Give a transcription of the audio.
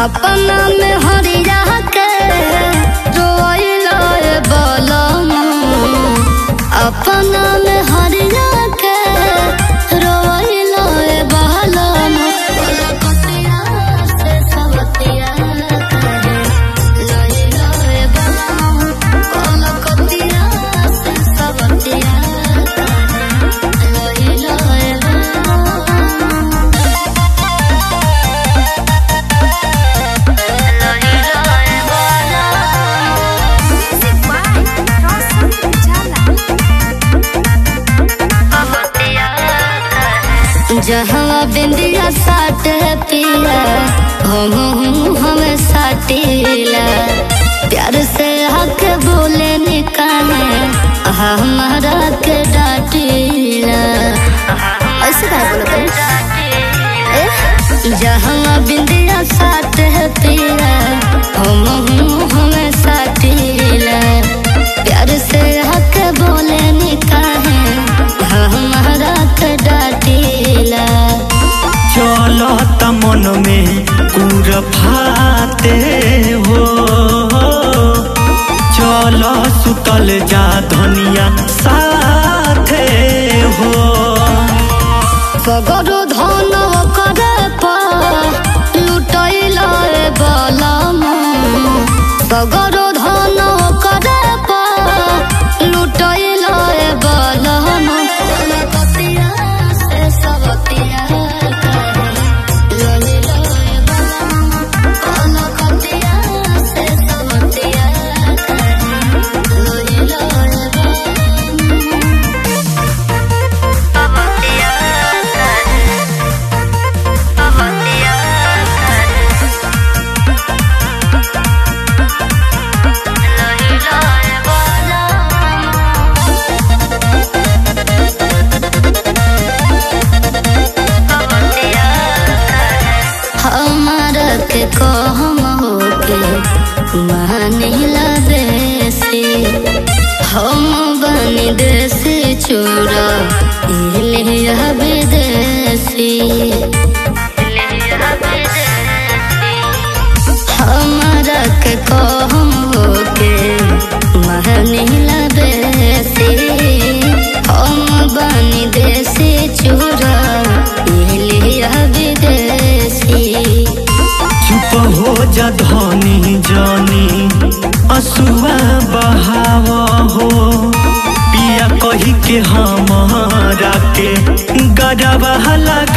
अपना में हरिया के रोइलो ए बलम अपना में हरिया के रोइलो ए बलम कलकतिया से सवतिया करे लइलो ए बलम कलकतिया से सवतिया करे लइलो ए बलम Music by Roshan Jala. जहाँ बिंदिया साटे पिया हम हमें साटीला प्यार से हक बोले निकाले हमारा के डाटीला ऐसे का बोलते जहाँ बिंदिया साटे पिया हम हमें साटीला प्यार से हक बोले निकाले हमारा के डाटीला चलो मन में कुर फाते हो चलो सुतल जा धनिया साथे हो सगरो धन करे लुटैल बलम सगरो धन करे लुटैल बलम कलकतिया से सबतिया करे लइल बलम कलकतिया से सबतिया करे लइल बलम हमारा के कहम होके मानिला बेसी हम बनी देसी चूड़ा इलिया विदेशी हमारा के कहम होके मानिला बेसी हम बनी देसी चूड़ा इलिया विदेशी चुप हो जा धनी जानी असुआ बहाव हो पिया कही के हमारा के गरबा लगा